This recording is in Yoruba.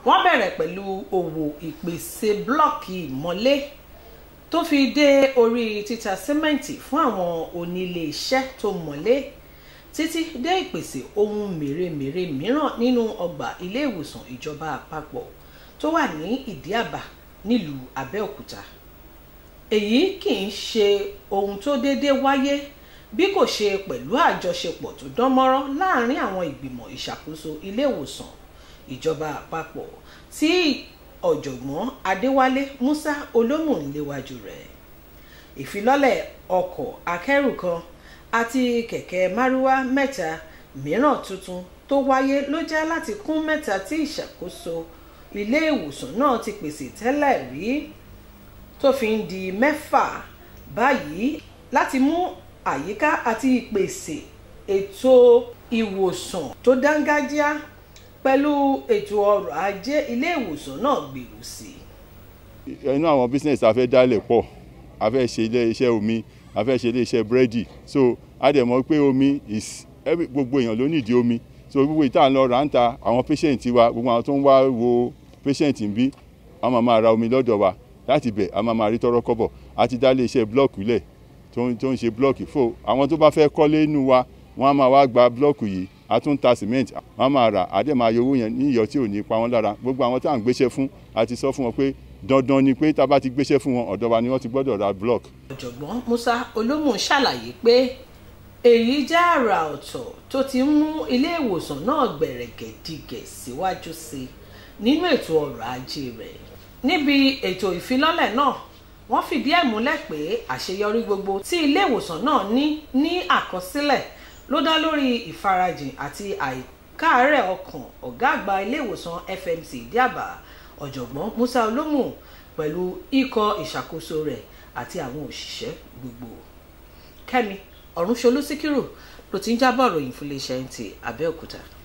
wọ́n bẹ̀rẹ̀ pẹ̀lú òwò ìpèsè blọ́ọ̀kì ìmọ́lé tó fi dé orí títa símẹ́ǹtì fún àwọn onílé iṣẹ́ tó mọ́lé títí dé ìpèsè ohun mèremère mìíràn nínú ọgbà ilé ìwòsàn ìjọba àpapọ̀ tó wà ní ìdíàbà nílùú Abẹ́òkúta èyí kì í ṣe ohun tó déédé wáyé bí kò ṣe pẹ̀lú àjọṣepọ̀ tó dán mọ́rán láàrin àwọn ìgbìmọ̀ ìṣàkóso ilé ìwòsàn ìjọba àpapọ̀ tí ọ̀jọ̀gbọ́n Adéwálé Musa Olómù ń léwájú rẹ̀ ìfilọ́lẹ̀ ọkọ̀ akẹ́rù kan àti kẹ̀kẹ́ márúwá mẹ́ta mìíràn tuntun tó wáyé ló jẹ́ láti kún mẹ́ta tí ìṣàkóso ilé ìwòsàn náà ti pèsè tẹ́lẹ̀ rí tó fi ń di mẹ́fà báyìí láti mú àyíká àti ìpèsè ètò ìwòsàn tó dángájíá pẹ̀lú ètò ọrọ̀ ajé ilé ìwòsàn náà gbèrú sí i. inú àwọn business a fẹ́ dálẹ̀ pọ̀ a fẹ́ ṣe ilé iṣẹ́ omi a fẹ́ ṣe ilé iṣẹ́ búrẹ́dì so a dẹ̀ mọ̀ pé omi is every gbogbo èèyàn ló nídìí omi so gbogbo ìta lọ rà ń ta àwọn patient wa gbogbo àwọn tó ń wá wo patient ń bí wọ́n máa máa ra omi lọ́dọ̀ wa láti bẹ̀ a máa máa rí tọ́rọ́ kọ́bọ̀ a ti dá ilé iṣẹ́ blọọkù lẹ̀ tó ń ṣe blọọkì fò àwọn tó bá fẹ́ kọ́lé inú wa wọ́n á máa wá gba blọọkù yìí a tún ta cement wọ́n á máa rà á dẹ̀ máa yọ owó yẹn ní ìyọ̀ tí ò ní pa wọ́n lára gbogbo àwọn tá à ń gbéṣẹ́ fún a ti sọ fún wọn pé dandan ni pé tá a bá ti gbéṣẹ́ fún wọn ọ̀dọ̀ wa ni wọ́n ti gbọ́dọ̀ ra block. ọ̀jọ̀gbọ́n Musa Olómù ṣàlàyé pé èyí jẹ́ àrà ọ̀tọ̀ tó ti ń mú ilé ìwòsàn náà gbẹ̀rẹ̀gẹ̀dígẹ̀ síwájú sí i nínú ètò ọrọ̀ ajé rẹ̀ níbi ètò ìfilọ́lẹ̀ náà wọ́n fìdí ẹ̀ múlẹ̀ pé àṣeyọrí gbogbo tí ilé ìwòsàn náà ní ní àkọsílẹ̀ ló dá lórí ìfarajìn àti àìkáàárẹ̀ ọkàn ọ̀gá àgbà ilé ìwòsàn FMC Ìdíàbà ọ̀jọ̀gbọ́n Musa Olómù pẹ̀lú ikọ̀ ìṣàkóso rẹ̀ àti àwọn òṣìṣẹ́ gbogbo Kẹ́mi Ọ̀rúnṣolú Síkírù ló ti ń jábọ̀ ròyìn fún iléeṣẹ́ NTA Abẹ́òkúta.